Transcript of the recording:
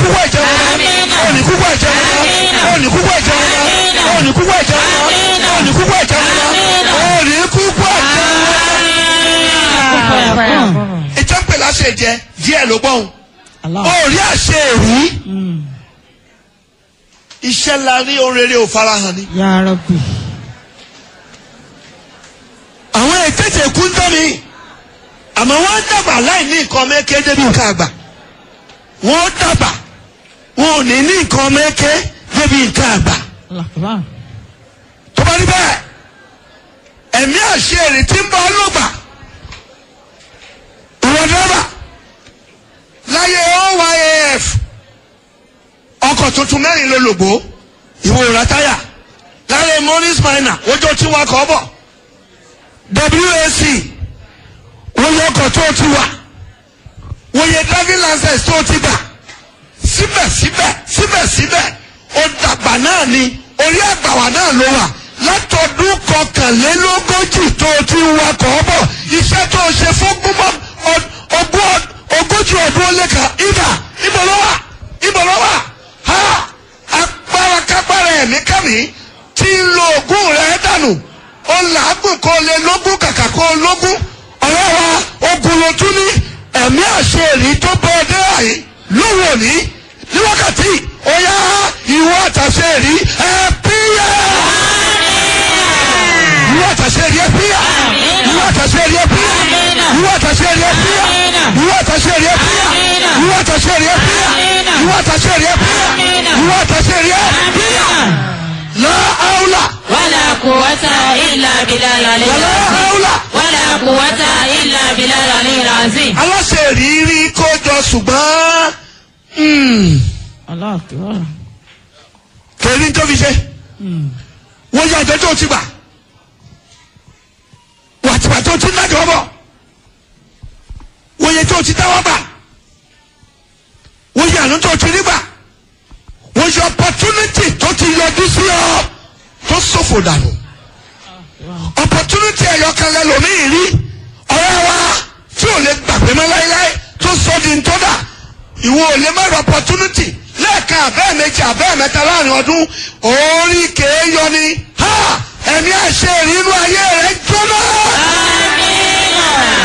kúkú ẹ̀jẹ̀ wọn òní kúkú ẹ̀jẹ̀ wọn òní kúkú ẹ̀jẹ̀ wọn òní kúkú ẹ̀jẹ̀ wọn òní kúkú ẹ̀jẹ̀ wọn òní kúkú ẹ̀jẹ̀ wọn. ìtàn pè láṣẹ jẹ díẹ̀ ló gbọ́n òrí àṣẹ èrí iṣẹ́ la rí ohun rere ò farahàn ni. Ya Rabbi. àwọn ètètè kú ń tọ́ mi àmọ́ wọ́n dàgbà láì ní nǹkan mẹ́kẹ́ débi nǹkan àgbà wọ́n dàgbà wọn ò ní ní nǹkan mẹ́kẹ́ débi nǹkan àgbà Allah akbar. tó bá rí bẹ́ẹ̀ ẹ̀mí àṣẹ èrè tí ń bọ́ ọlọ́gbà ìwọ dẹ́rẹ́bà láyé oyaf ọkọ̀ tuntun mẹ́rin ló lògbó ìwọ òrà táyà láyé morris minor ojú tí wà kọ́ bọ̀ wac wọ́n yẹ ọkọ̀ tó ti wà wọ́n yẹ driving license tó ti gbà síbẹ̀síbẹ̀ síbẹ̀síbẹ̀ ó dàgbà náà ni orí àgbàwà náà ló wà látọdún kọkànlélógójì tó ti wakọ̀ bọ̀ iṣẹ́ tó ṣe fún gbọ́mọ ogún ogójì ọdún ó lé kan ibà ibò ló wà ibò ló wà ha agbára kágbára ẹ̀mí kàmí tí ń lo ogún rẹ̀ dànù ó làágùn kó lé lógún kàkà kó lógún ọ̀rẹ́ wa ogun ló tún ní ẹ̀mí àṣẹ èrí tó bọ́ ọdẹ àyè lóhùn òní ní wákàtí ó yá ìwọ àtàṣe èrí ẹ píyà ìwọ àtàṣe èrí ẹ píyà ìwọ àtàṣe èrí ẹ píyà ìwọ àtàṣe èrí ẹ píyà ìwọ àtàṣe èrí ẹ píyà ìwọ àtàṣe èrí ẹ píyà ìwọ àtàṣe èrí ẹ píyà ìwọ àtàṣe èrí ẹ píyà láàúlà ولا قوة إلا بالله العلي العظيم láàúlà. ولا قوة إلا بالله العلي العظيم aláṣẹ rírí kójọ ṣùgbọ́n mm, Allah akbar. kèrí tó fi ṣe wọ́n yá àjọ tó ti gbà wàtìgbà tó ti nájọ bọ̀ wọ́n yẹ tó ti dáwọ́ gbà wọ́n yẹ àánú tó ti rí gbà wọ́n yẹ opportunity tó ti yọjú sí ọ tó ṣòfò dànù opportunity ẹ̀yọkan lẹ́lòmíì rí ọ̀rẹ́ wa tí ò lè gbàgbé mọ́ láéláé tó sọ di ntọ́dà ìwọ ò lè má rí opportunity lẹ́ẹ̀kan abẹ́ẹ̀ méjì abẹ́ẹ̀ mẹ́ta láàrin ọdún orí kèé yọ ni ha ẹ̀mí àṣẹ ìrínú ayé rẹ̀ jóná.